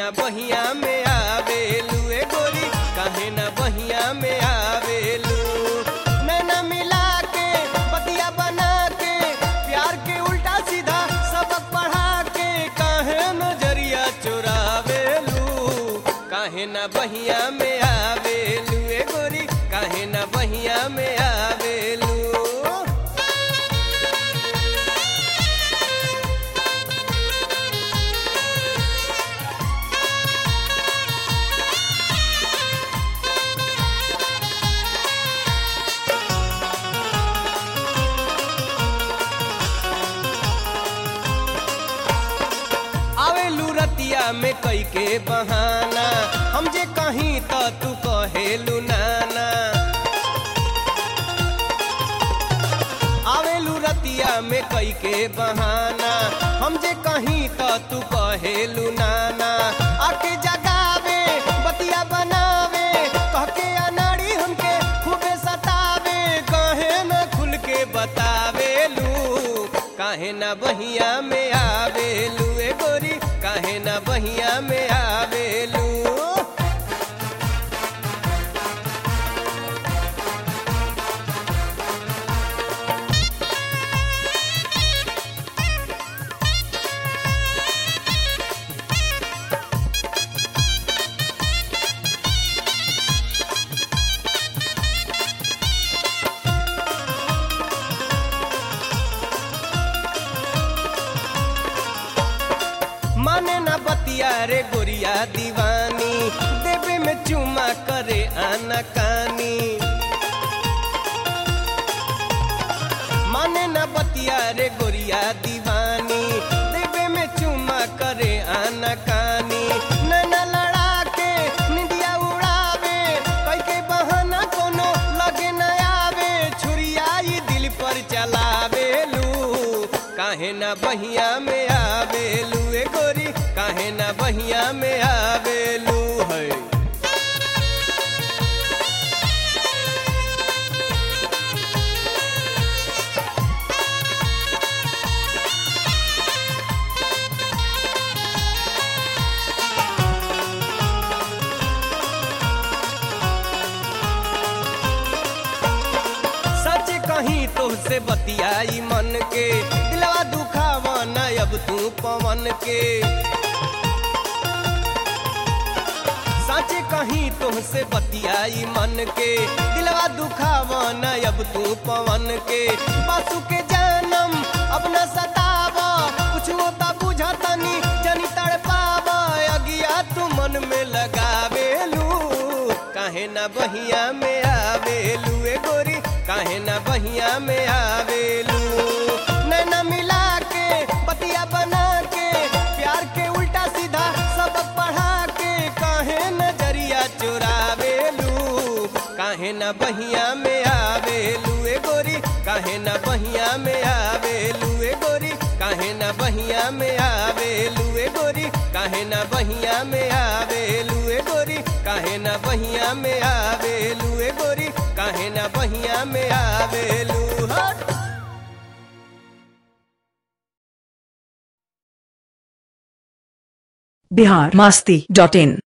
ना बहिया में आवेलू ए गोरी काहे ना बहिया में आवेलू नैना मिला के बतिया बना के प्यार के उल्टा सीधा सबक पढ़ा के काहे नजरिया चुरावेलू काहे ना बहिया में आवेलू ए गोरी काहे ना बहिया में आवेलू आवेलू रतिया में कई के बहाना हम जे कहीं तो तू कहेलू नाना आवेलू रतिया में कई के बहाना हम जे कहीं तो तू कहेलू नाना आके जगावे बतिया बनावे कह के अनाड़ी हमके खूबे सतावे कहे न खुल के बतावेलू काहे ना बहिया में आवेलू ए गोरी काहे ना बहिया में आवेलू माने ना बतिया रे गोरिया दीवानी देवे में चुमा करे आना कानी माने ना बतिया रे गोरिया दीवानी देवे में चुमा करे आना कानी नैना लड़ा के निंदिया उड़ावे कई के बहाना कोनो लगे न आवे छुरिया ई दिल पर चलावेलू काहे ना बहिया में आवेलू ए गोरी काहे ना बहिया में आवेलू है सच कहीं तुमसे बतियाई मन के दिलवा दुखावा न अब तू पवन के सच कहीं तुमसे बतियाई मन के दिलवा दुखावा न अब तू पवन के बासु के जानम अब न सतावा कुछ होता बुझा तनी जनी तड़पावा अगिया तू मन में लगावेलू काहे ना बहिया में आवेलू ए गोरी काहे ना बहिया में आवेलू नैना मिला के बतिया बना के प्यार के उल्टा सीधा सबक पढ़ा के काहे नजरिया चुरावेलू काहे ना बहिया में आवेलू ए गोरी काहे ना बहिया में आवेलू ए गोरी काहे ना बहिया में आवेलू ए गोरी काहे ना बहिया में आवेलू ए गोरी काहे ना बहिया में आवेलू ए गोरी काहे ना बहिया में आवेलू हट बिहार मस्ती डॉट इन